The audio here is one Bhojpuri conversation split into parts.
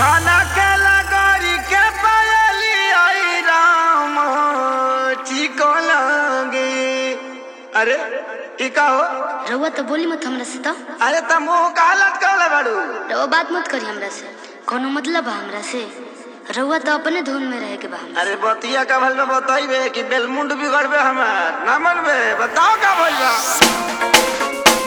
छाना के लगोरी के पायली आई राम चिको लगे अरे ई का हो रउआ तो बोली मत हमरा से तो अरे त मुंह का लटकल बाड़ू रउआ बात मत करी हमरा से कोनो मतलब बा हमरा से रउआ तो अपने धुन में रहे के बा हमरा अरे बतिया का भल में बताइबे कि बेलमुंड बिगड़बे हमार ना मनबे बताओ का भइल बा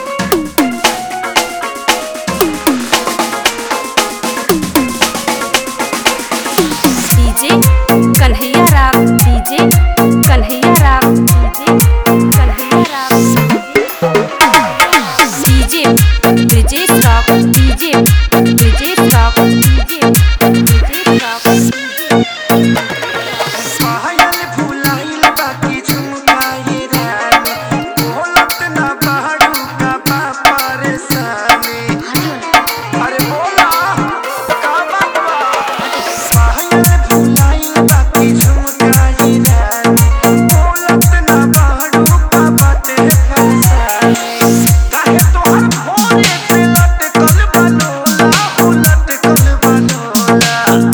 डीजे कन्हैया राग डीजे कन्हैया राग डीजे कन्हैया राग DJ Brijesh rock DJ Brijesh rock DJ Brijesh rock पायल फुलाइल बाकी झुमकाई रानी बोलत ना बाड़ू का बा परेशानी अरे बोला का बात बा पायल फुलाइल बाकी झुमकाई रानी बोलत ना बाड़ू का बाते परेशानी काहे तोहर भोरे पे लटकल बनोला हो लटकल बनोला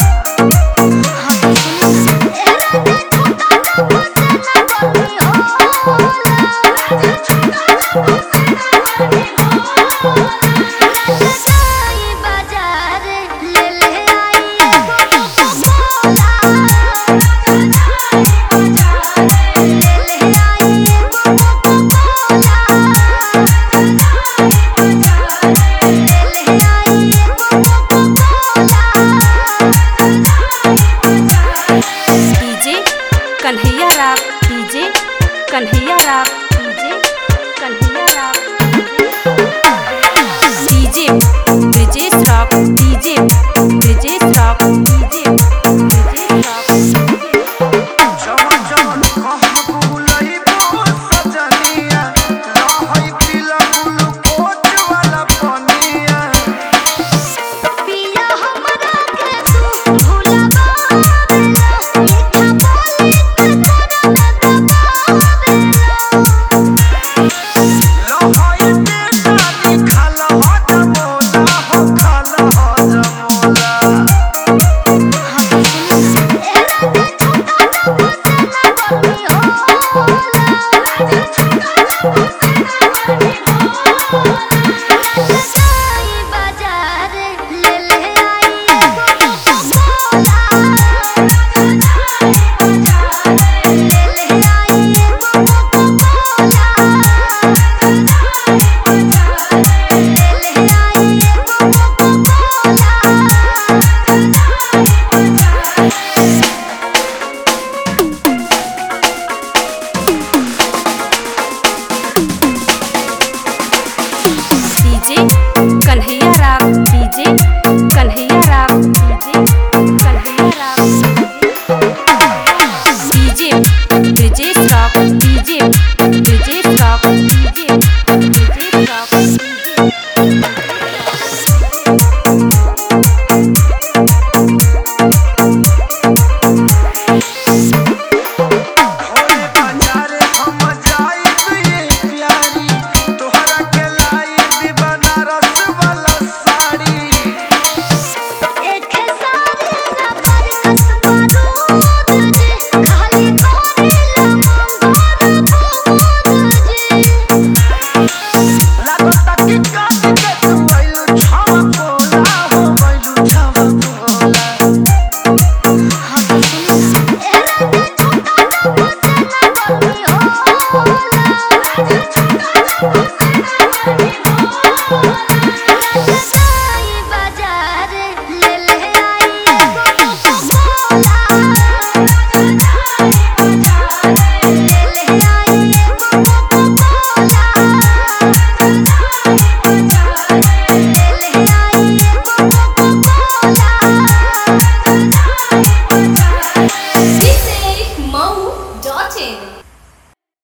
डीजे कन्हैया राग डीजे कन्हैया राग डीजे कन्हैया राग डीजे ब्रिजेश रॉक